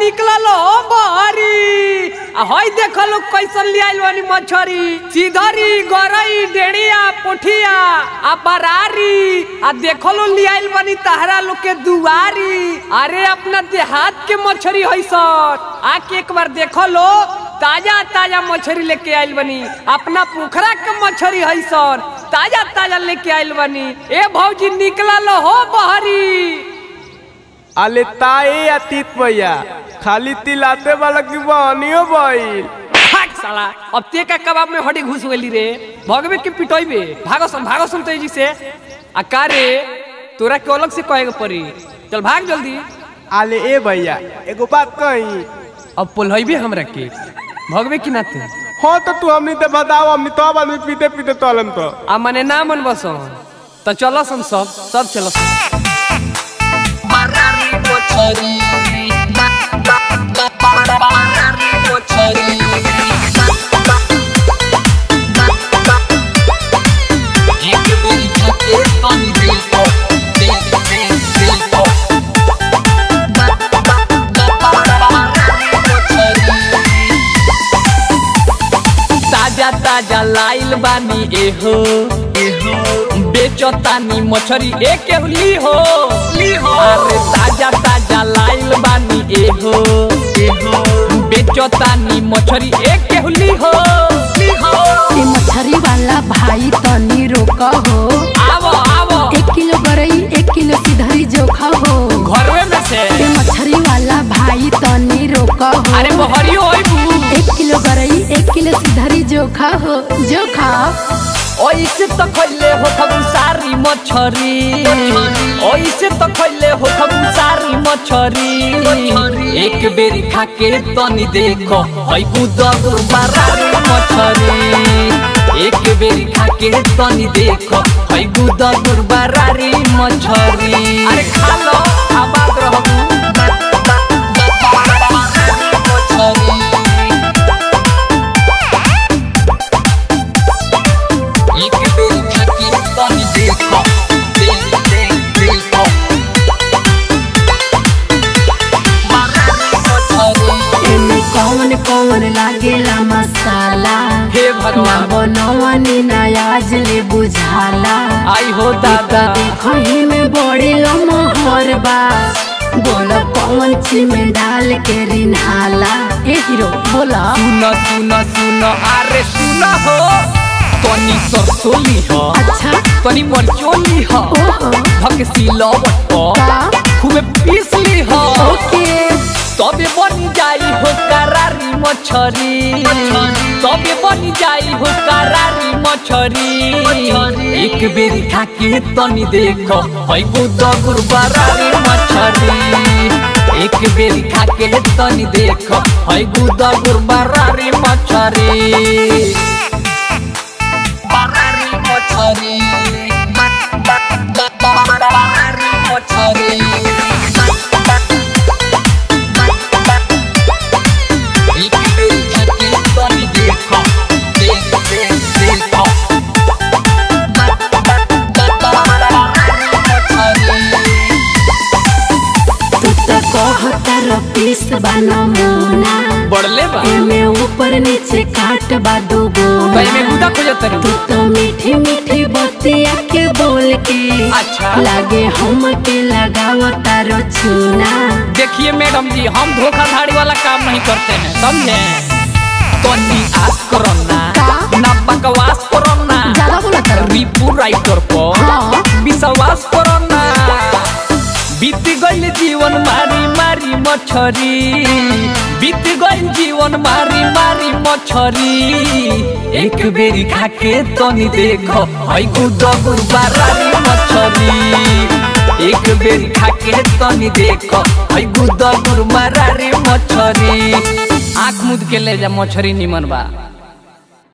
निकलल हो बहरी आ हई देखो लोग कैसन ले आइल बानी मछरी सीधरी गरई डेढ़िया पोठिया आ बरारी आ देखो लो ले आइल बानी तहरा लोग के दुआरी अरे अपना देहात के मछरी हई सर आके एक बार देखो लो ताजा ताजा मछली लेके आइल बनी अपना पोखरा के मछली है सर ताजा ताजा लेके आइल बनी ए भौजी निकलल हो बहरी अले ताए अतीत भैया खाली तिलाते वाला की बहनियो भइल भाग साला अब ते का कबाब में हड्डी घुस गेली रे भगवे के पिटोइबे भागो सुन भागो सुन तेजी से आ का रे तोरा के अलग से कहे के पड़ी चल भाग जल्दी अले ए भैया एगो बात कही अब पोलहइबे हमरा के भगवे की नाते हाँ तो तू हमनी ते बताओ हमनी तो आदमी पीते पीते तोलन तो आ मने ना मन बस तो चलो सन सब सब चलो ताजा ताजा लाइल बानी एहो बेचतानी मछरी एक ली हो अरे ताजा ताजा लाइल बानी एहो बेचतानी मछरी एक ली हो ए मछरी वाला भाई तनी रोक हो आवो आवो एक किलो गरई एक किलो सिधरी जोखा हो घरवे में से ए मछरी वाला भाई तनी रोक हो अरे बहरी होई बू एक किलो गरई एक किलो सिधरी जोखा हो जोखा ओइसे तो खइले हो खबु सारी मछरी ओइसे तो खइले हो खबु सारी मछरी एक बेरी खाके तनी देखो हई गुदग बारारी मछरी एक बेरी खाके तनी देखो हई गुदग बारारी मछरी अरे खा लो आबाद रहबू एक बेरी खाके तनी देखो देख देख देखो एमे कौन कौन लागेला मसाला हे ना भगवान बनवनी ना आज ले बुझाला आई हो दादा खही में बड़ी मोहर बा बोला कौन ची में डाल के रिन्हाला ए हीरो बोला सुन सुन सुन अरे सुन हो तनी सरसोली हो अच्छा तनी मरचोली हो ओहो भक्सी लवट को का खूबे पीसली हो ओके तबे बनी जाई हो करारी मछरी तबे बनी जाई हो करारी मछरी एक बेरी खाके तनी देखो हई गुदगुर बरारी मछरी एक बेरी खाके तनी देखो हई गुदगुर बरारी मछरी बरारी मछरी बरारी मछरी एक बेरी खाके तनी देखो देख देख देखो तू तो कहता रो पीस बा नमूना बढ़ले बा एमे ऊपर नीचे काट बा दुगो भाई में गुदा खोजत तू तरी तो मीठी मीठी बतिया के बोल के अच्छा। लागे हम के लगावता रो चूना देखिए मैडम जी हम धोखाधड़ी वाला काम नहीं करते हैं समझे तनी आस करो ना का? ना बकवास करो ना ज्यादा बोला करो रिपू राइटर पर हाँ। विश्वास करो ना बीत गइल जीवन मारी मारी मछरी बीत गइल जीवन मारी मारी मछरी एक बेरी खाके तनी देखो हई गुदगुर बारारी मछरी एक बेरी खाके तनी देखो हई गुदगुर मारारी मछरी आँख मुद के ले जा मछरी निमन बा